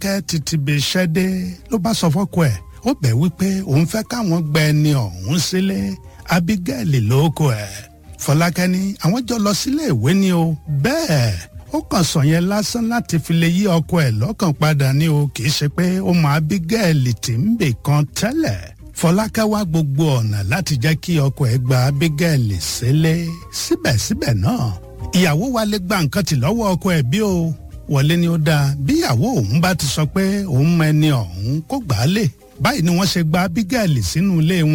fọlákẹ́ títí bí iṣẹ́ dé ló bá sọ fọ́kọ ẹ̀ ó bẹ̀ wípé òun fẹ́ káwọn gba ẹni ọ̀hún sílé abigail lóko ẹ̀ fọlákẹ́ ní àwọn jọ lọ sílé ìwé ni o bẹ́ẹ̀ ó kàn sọ yẹn lásán láti fi lè yí ọkọ ẹ̀ lọ́kàn padà ní o kì í ṣe pé ó mọ abigail tí ń bè kan tẹ́lẹ̀ fọlákẹ́ wá gbogbo ọ̀nà láti jẹ́ kí ọkọ ẹ̀ gba abigail sílé síbẹ̀síbẹ̀ náà ìyàwó wa lè gba nǹkan tì lọ́wọ́ ọkọ ẹ̀ bí o wọlé ni ó dáa bí ìyàwó òun bá ti sọ pé òun mọ ẹni ọ̀hún kó gbà á lè báyìí ni wọ́n ṣe gba abigail sínú ilé wọn.